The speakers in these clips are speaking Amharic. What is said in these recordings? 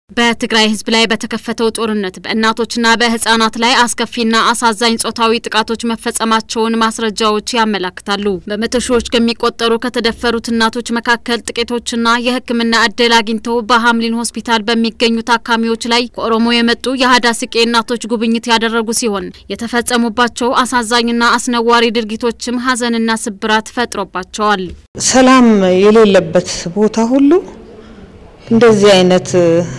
በትግራይ ሕዝብ ላይ በተከፈተው ጦርነት በእናቶችና በህጻናት ላይ አስከፊና አሳዛኝ ጾታዊ ጥቃቶች መፈጸማቸውን ማስረጃዎች ያመላክታሉ። በመቶ ሺዎች ከሚቆጠሩ ከተደፈሩት እናቶች መካከል ጥቂቶችና የሕክምና እድል አግኝተው በሀምሊን ሆስፒታል በሚገኙ ታካሚዎች ላይ ከኦሮሞ የመጡ የሀዳስቄ እናቶች ጉብኝት ያደረጉ ሲሆን የተፈጸሙባቸው አሳዛኝና አስነዋሪ ድርጊቶችም ሀዘንና ስብራት ፈጥሮባቸዋል። ሰላም የሌለበት ቦታ ሁሉ እንደዚህ አይነት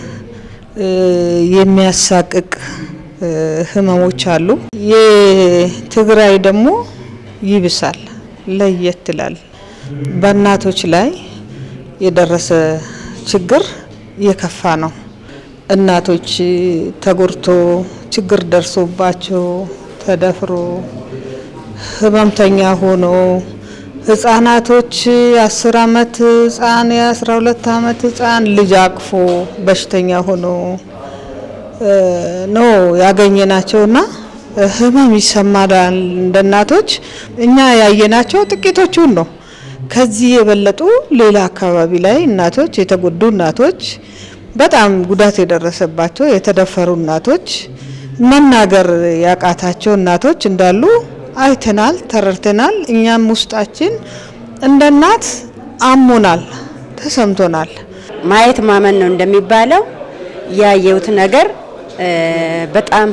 የሚያሳቅቅ ህመሞች አሉ። የትግራይ ደግሞ ይብሳል፣ ለየት ይላል። በእናቶች ላይ የደረሰ ችግር የከፋ ነው። እናቶች ተጎድቶ ችግር ደርሶባቸው ተደፍሮ ህመምተኛ ሆኖ ህጻናቶች የአስር አመት ህጻን የአስራ ሁለት አመት ህጻን ልጅ አቅፎ በሽተኛ ሆኖ ነው ያገኘናቸውና ህመም ይሰማናል። እንደ እናቶች እኛ ያየናቸው ጥቂቶቹን ነው። ከዚህ የበለጡ ሌላ አካባቢ ላይ እናቶች የተጎዱ እናቶች፣ በጣም ጉዳት የደረሰባቸው የተደፈሩ እናቶች፣ መናገር ያቃታቸው እናቶች እንዳሉ አይተናል፣ ተረድተናል። እኛም ውስጣችን እንደ እናት አሞናል፣ ተሰምቶናል። ማየት ማመን ነው እንደሚባለው ያየሁት ነገር በጣም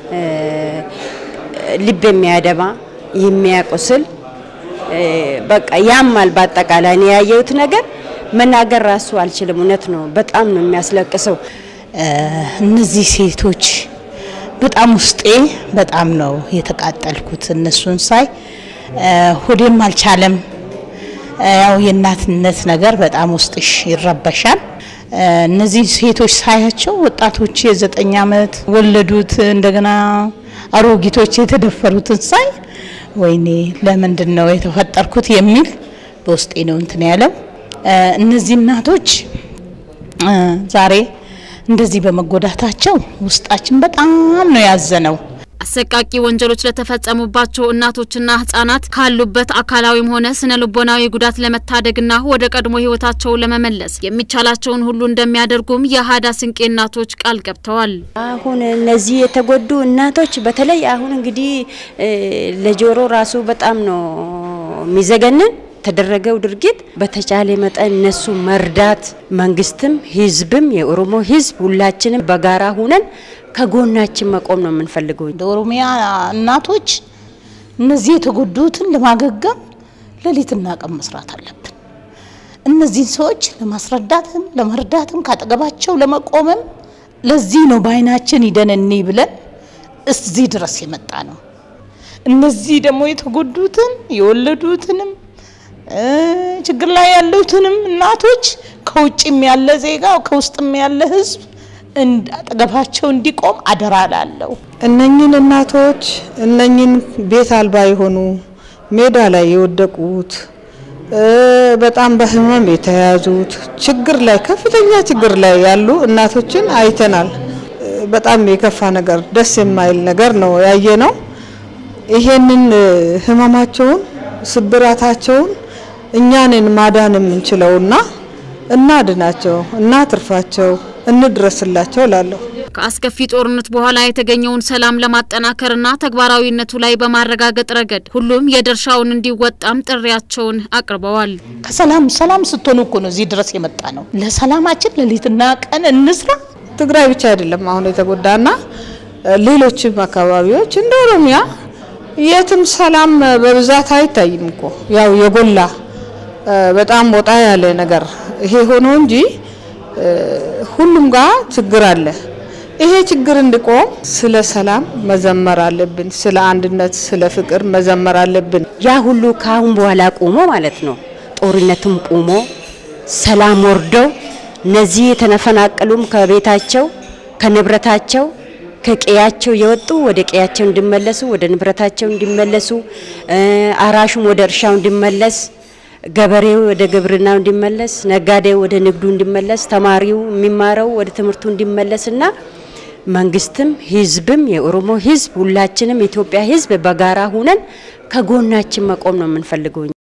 ልብ የሚያደማ የሚያቆስል በቃ ያማል። በአጠቃላይ ነው ያየሁት ነገር መናገር ራሱ አልችልም። እውነት ነው፣ በጣም ነው የሚያስለቅሰው። እነዚህ ሴቶች በጣም ውስጤ በጣም ነው የተቃጠልኩት። እነሱን ሳይ ሆዴም አልቻለም። ያው የእናትነት ነገር በጣም ውስጥሽ ይረበሻል። እነዚህ ሴቶች ሳያቸው ወጣቶች የዘጠኝ ዓመት ወለዱት እንደገና አሮጊቶች የተደፈሩትን ሳይ ወይኔ ለምንድን ነው የተፈጠርኩት የሚል በውስጤ ነው እንትን ያለው። እነዚህ እናቶች ዛሬ እንደዚህ በመጎዳታቸው ውስጣችን በጣም ነው ያዘነው። አሰቃቂ ወንጀሎች ለተፈጸሙባቸው እናቶችና ህጻናት ካሉበት አካላዊም ሆነ ስነ ልቦናዊ ጉዳት ለመታደግና ወደ ቀድሞ ህይወታቸው ለመመለስ የሚቻላቸውን ሁሉ እንደሚያደርጉም የሀዳ ስንቄ እናቶች ቃል ገብተዋል። አሁን እነዚህ የተጎዱ እናቶች በተለይ አሁን እንግዲህ ለጆሮ ራሱ በጣም ነው የሚዘገንን የተደረገው ድርጊት በተቻለ መጠን እነሱ መርዳት መንግስትም ህዝብም የኦሮሞ ህዝብ ሁላችንም በጋራ ሁነን ከጎናችን መቆም ነው የምንፈልገው። እንደ ኦሮሚያ እናቶች እነዚህ የተጎዱትን ለማገገም ሌሊትና ቀን መስራት አለብን። እነዚህን ሰዎች ለማስረዳትም ለመርዳትም ካጠገባቸው ለመቆምም ለዚህ ነው በአይናችን ሂደን እኒ ብለን እዚህ ድረስ የመጣ ነው። እነዚህ ደግሞ የተጎዱትን የወለዱትንም ችግር ላይ ያሉትንም እናቶች ከውጭም ያለ ዜጋ ከውስጥም ያለ ህዝብ አጠገባቸው እንዲቆም አደራ ላለው እነኝን እናቶች እነኝን ቤት አልባ የሆኑ ሜዳ ላይ የወደቁት በጣም በህመም የተያዙት ችግር ላይ ከፍተኛ ችግር ላይ ያሉ እናቶችን አይተናል። በጣም የከፋ ነገር፣ ደስ የማይል ነገር ነው ያየ ነው። ይሄንን ህመማቸውን ስብራታቸውን እኛንን ማዳን የምንችለውና እናድናቸው፣ እናትርፋቸው፣ እንድረስላቸው ላለሁ ከአስከፊ ጦርነት በኋላ የተገኘውን ሰላም ለማጠናከርና ተግባራዊነቱ ላይ በማረጋገጥ ረገድ ሁሉም የድርሻውን እንዲወጣም ጥሪያቸውን አቅርበዋል። ከሰላም ሰላም ስትሆኑ እኮ ነው እዚህ ድረስ የመጣ ነው። ለሰላማችን ሌሊትና ቀን እንስራ። ትግራይ ብቻ አይደለም አሁን የተጎዳና ሌሎችም አካባቢዎች እንደ ኦሮሚያ የትም ሰላም በብዛት አይታይም እኮ ያው የጎላ በጣም ወጣ ያለ ነገር ይሄ ሆኖ እንጂ ሁሉም ጋር ችግር አለ። ይሄ ችግር እንዲቆም ስለ ሰላም መዘመር አለብን። ስለ አንድነት፣ ስለ ፍቅር መዘመር አለብን። ያ ሁሉ ከአሁን በኋላ ቁሞ ማለት ነው። ጦርነቱም ቁሞ ሰላም ወርደው እነዚህ የተፈናቀሉም ከቤታቸው ከንብረታቸው ከቀያቸው የወጡ ወደ ቀያቸው እንዲመለሱ ወደ ንብረታቸው እንዲመለሱ፣ አራሹም ወደ እርሻው እንዲመለስ፣ ገበሬው ወደ ግብርናው እንዲመለስ፣ ነጋዴው ወደ ንግዱ እንዲመለስ፣ ተማሪው የሚማረው ወደ ትምህርቱ እንዲመለስና መንግስትም ህዝብም የኦሮሞ ህዝብ ሁላችንም የኢትዮጵያ ህዝብ በጋራ ሁነን ከጎናችን መቆም ነው የምንፈልገው።